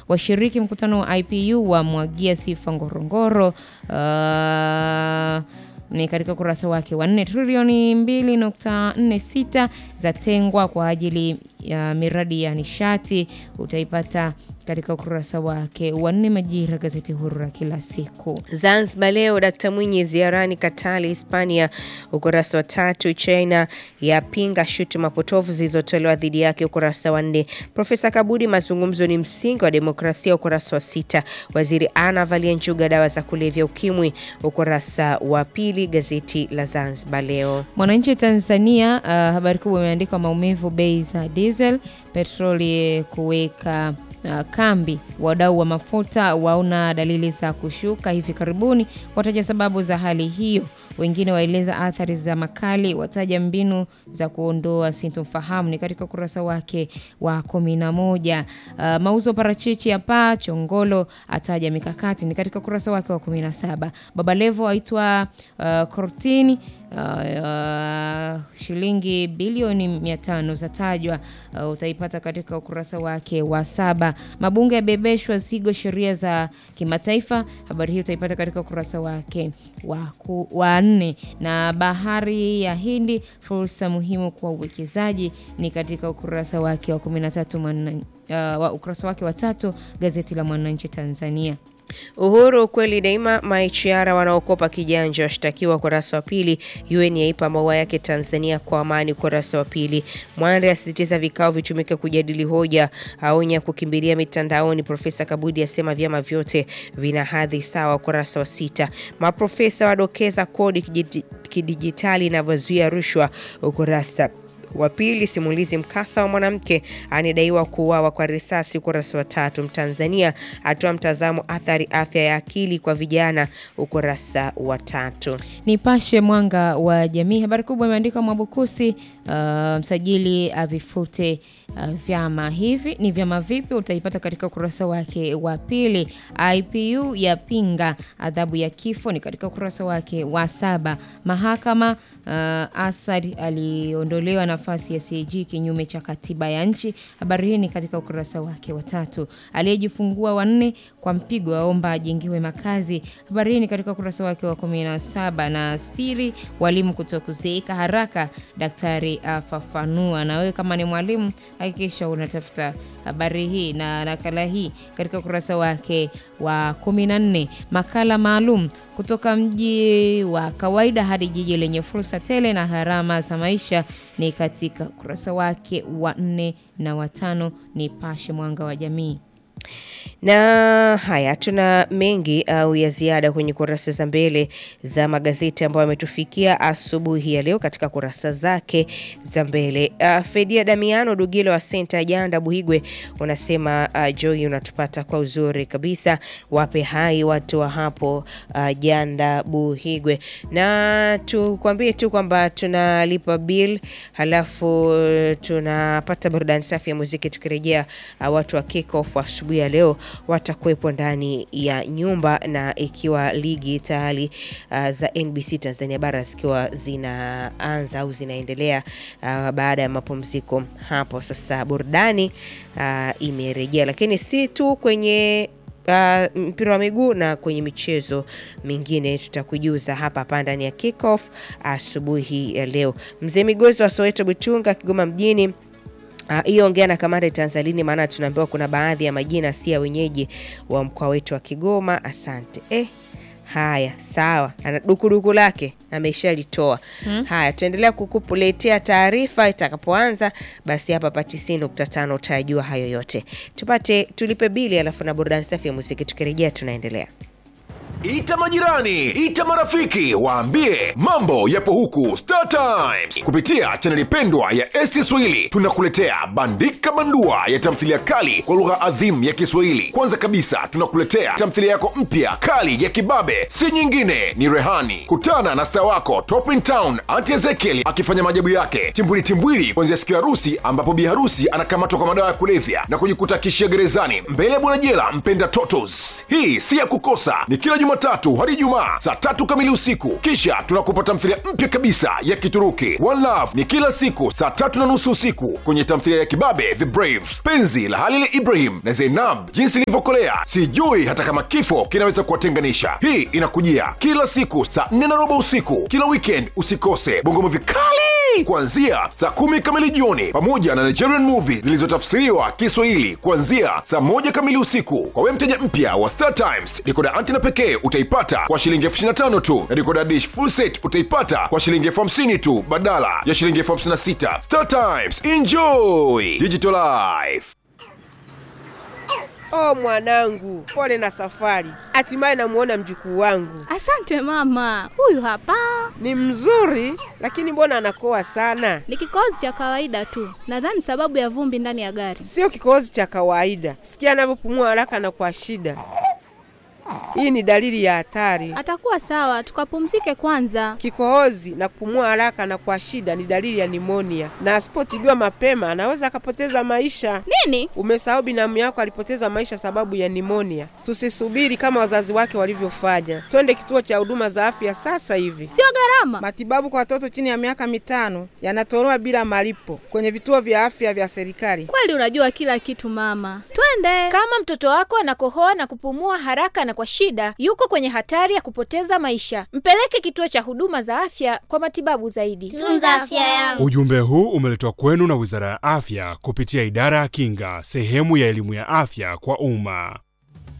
Washiriki mkutano wa IPU wamwagia sifa Ngorongoro. Uh, ni katika ukurasa wake wa nne. Trilioni 2.46 zatengwa kwa ajili ya miradi ya nishati, utaipata katika ukurasa wake wa nne. Majira, gazeti huru la kila siku. Zanzibar Leo, Dkt Mwinyi ziarani Katari, Hispania, ukurasa wa tatu. China yapinga shutuma potofu zilizotolewa dhidi yake, ukurasa wa nne. Profesa Kabudi, mazungumzo ni msingi wa demokrasia, ukurasa wa sita. Waziri Anna avalia njuga dawa za kulevya ukimwi, ukurasa wa pili, gazeti la Zanzibar Leo. Mwananchi Tanzania, uh, habari kubwa imeandikwa maumivu bei za diesel, petroli kuweka uh, kambi. Wadau wa mafuta waona dalili za kushuka hivi karibuni, wataja sababu za hali hiyo. Wengine waeleza athari za makali, wataja mbinu za kuondoa sintofahamu. Ni katika ukurasa wake wa kumi na moja. Uh, mauzo parachichi ya paa Chongolo ataja mikakati. Ni katika ukurasa wake wa kumi na saba. Baba Levo aitwa uh, kortini Uh, uh, shilingi bilioni mia tano zatajwa. Uh, utaipata katika ukurasa wake wa saba. Mabunge yabebeshwa zigo sheria za kimataifa. Habari hii utaipata katika ukurasa wake wa, wa nne. Na bahari ya Hindi fursa muhimu kwa uwekezaji ni katika ukurasa wake wa kumi na tatu uh, ukurasa wake wa tatu gazeti la Mwananchi Tanzania. Uhuru ukweli daima. Maichiara wanaokopa kijanja washtakiwa ukurasa wa pili. UN yaipa maua yake Tanzania kwa amani ukurasa wa pili. Mwande asisitiza vikao vitumike kujadili hoja, aonya kukimbilia mitandaoni. Profesa Kabudi asema vyama vyote vina hadhi sawa ukurasa wa sita. Maprofesa wadokeza kodi kidijitali inavyozuia rushwa ukurasa wa pili. Simulizi mkasa wa mwanamke anadaiwa kuuawa kwa risasi ukurasa wa tatu. Mtanzania atoa mtazamo athari afya ya akili kwa vijana ukurasa wa tatu. Nipashe mwanga wa jamii, habari kubwa imeandikwa Mwabukusi uh, msajili avifute uh, vyama hivi. Ni vyama vipi? Utaipata katika ukurasa wake wa pili. IPU yapinga adhabu ya kifo, ni katika ukurasa wake wa saba. Mahakama uh, Asad aliondolewa nafasi ya CAG kinyume cha katiba ya nchi. Habari hii ni katika ukurasa wake wa tatu. Aliyejifungua wanne kwa mpigo aomba ajengiwe makazi. Habari hii ni katika ukurasa wake wa kumi na saba. Na siri walimu kutokuzeeka haraka, daktari afafanua. Na wewe kama ni mwalimu hakikisha unatafuta habari hii na nakala hii katika ukurasa wake wa kumi na nne. Makala maalum kutoka mji wa kawaida hadi jiji lenye fursa tele na gharama za maisha ni katika ukurasa wake wa nne na watano. Nipashe mwanga wa jamii. Na haya tuna mengi au ya ziada kwenye kurasa za mbele za magazeti ambayo yametufikia asubuhi ya leo katika kurasa zake za mbele. Uh, Fedia Damiano Dugilo wa Senta Janda Buhigwe unasema uh, Joy unatupata kwa uzuri kabisa, wape hai watu wa hapo uh, Janda Buhigwe, na tukwambie tu kwamba tunalipa bill halafu tunapata burudani safi ya muziki. Tukirejea uh, watu wa kick off asubuhi ya leo watakuwepo ndani ya nyumba na ikiwa ligi tayari uh, za NBC Tanzania bara zikiwa zinaanza au zinaendelea uh, baada ya mapumziko hapo. Sasa burudani uh, imerejea, lakini si tu kwenye Uh, mpira wa miguu na kwenye michezo mingine tutakujuza hapa hapa ndani ya kickoff asubuhi ya leo. Mzee Migozi wa Soweto Butunga Kigoma mjini hiyo uh, ongea na kamanda Tanzalini, maana tunaambiwa kuna baadhi ya majina si ya wenyeji wa mkoa wetu wa Kigoma. Asante eh. Haya, sawa, ana dukuduku lake ameshalitoa. hmm. Haya, tutaendelea kukuletea taarifa itakapoanza. Basi hapa pa 90.5 utajua hayo yote. Tupate tulipe bili, alafu na burudani safi ya muziki. Tukirejea tunaendelea. Ita majirani, ita marafiki, waambie mambo yapo huku Star Times. Kupitia chaneli pendwa ya ST Swahili tunakuletea bandika bandua ya tamthilia kali kwa lugha adhimu ya Kiswahili. Kwanza kabisa tunakuletea tamthilia yako mpya kali ya kibabe, si nyingine ni Rehani. Kutana na star wako Top in Town Auntie Ezekiel akifanya maajabu yake timbwili timbwili, kuanzia siku ya harusi ambapo bi harusi anakamatwa kwa madawa ya kulevya na kujikuta kishia gerezani mbele ya bwana jela mpenda totos. Hii si ya kukosa, ni kila Jumatatu hadi Ijumaa saa tatu kamili usiku. Kisha tunakupa tamthilia mpya kabisa ya Kituruki One Love ni kila siku saa tatu na nusu usiku kwenye tamthilia ya Kibabe The Brave, penzi la Halil Ibrahim na Zainab, jinsi ilivyokolea sijui hata kama kifo kinaweza kuwatenganisha. Hii inakujia kila siku saa nne na robo usiku kila weekend. Usikose Bongo vikali kuanzia saa kumi kamili jioni, pamoja na Nigerian movies zilizotafsiriwa Kiswahili kuanzia saa moja kamili usiku. Kwa wewe mteja mpya wa Star Times, dikoda antena pekee utaipata kwa shilingi elfu ishirini na tano tu na dikoda dish full set utaipata kwa shilingi elfu hamsini tu badala ya shilingi elfu hamsini na sita. Star Times, enjoy digital life. Oh mwanangu, pole na safari. Hatimaye namuona mjukuu wangu. Asante mama, huyu hapa Ni mzuri, lakini mbona anakoa sana? ni kikohozi cha kawaida tu, nadhani sababu ya vumbi ndani ya gari. Sio kikohozi cha kawaida. Sikia anavyopumua haraka na kwa shida. Hii ni dalili ya hatari. Atakuwa sawa, tukapumzike kwanza. Kikohozi na kupumua haraka na kwa shida ni dalili ya nimonia, na asipotibiwa mapema anaweza akapoteza maisha. Nini? Umesahau binamu yako alipoteza maisha sababu ya nimonia. Tusisubiri kama wazazi wake walivyofanya, twende kituo cha huduma za afya sasa hivi. Sio gharama. Matibabu kwa watoto chini ya miaka mitano yanatolewa bila malipo kwenye vituo vya afya vya serikali. Kweli unajua kila kitu mama, twende. Kama mtoto wako anakohoa na kupumua haraka na kwa shida, yuko kwenye hatari ya kupoteza maisha. Mpeleke kituo cha huduma za afya kwa matibabu zaidi. Tunza afya yangu. Ujumbe huu umeletwa kwenu na Wizara ya Afya kupitia Idara ya Kinga, sehemu ya elimu ya afya kwa umma.